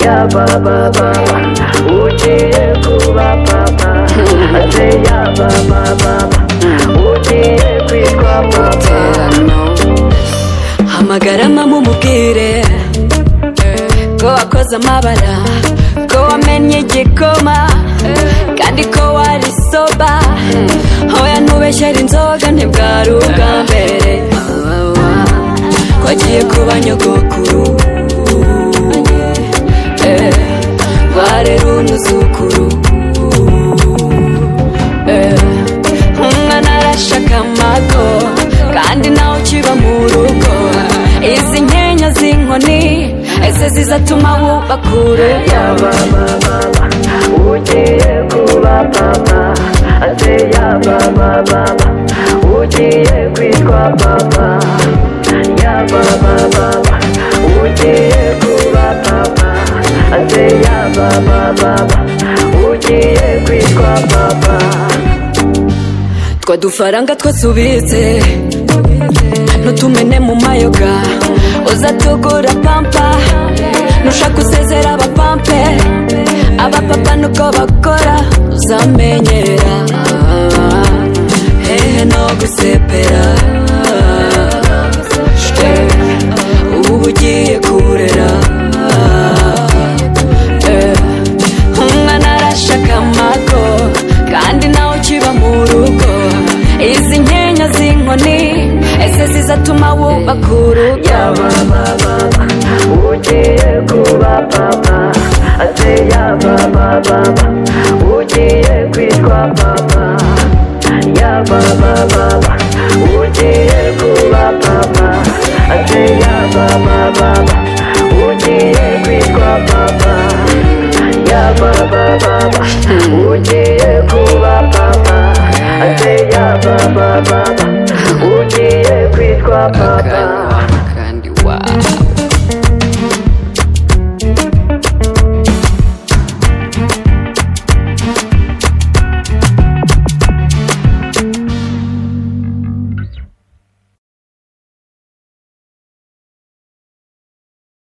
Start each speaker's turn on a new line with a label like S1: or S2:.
S1: ya baba baba ugiye kuba papa ate ya baba baba ugiye kwitwa papa
S2: hamagara mama umubwire ko wakoze amabara ko wamenye igikoma kandi ko wari soba hoya ntubeshyere inzoga ntibwari ubwa mbere ko agiye kuba nyogokuru Eh, rwarera unuzukuru Eh, umwana arashaka amago kandi nawe ukiba mu rugo izi nkenya z'inkoni ese zizatuma wubaka urugo
S1: ya baba baba ugiye kuba papa ate ya baba baba ugiye kwitwa papa ya baba baba ugiye kuba papa ate ya baba baba ugiye kwitwa papa
S2: twa dufaranga twasubitse ntutumene mu mayoga uzatugura pampa nushaka usezera abapampe abapapa nuko bakora uzamenyera hehe no gusepera Eh, ubu ugiye kurera Eh, umwana arashaka amago kandi nawe ukiba mu rugo izi nkenya z'inkoni ese zizatuma wubaka urugo
S1: ya baba baba ugiye kuba papa ate ya baba baba ugiye kwitwa papa ya baba baba ugiye kuba papa ate ya baba baba ugiye kwitwa papa ya baba baba ugiye kuba papa ate ya baba baba ugiye kwitwa papa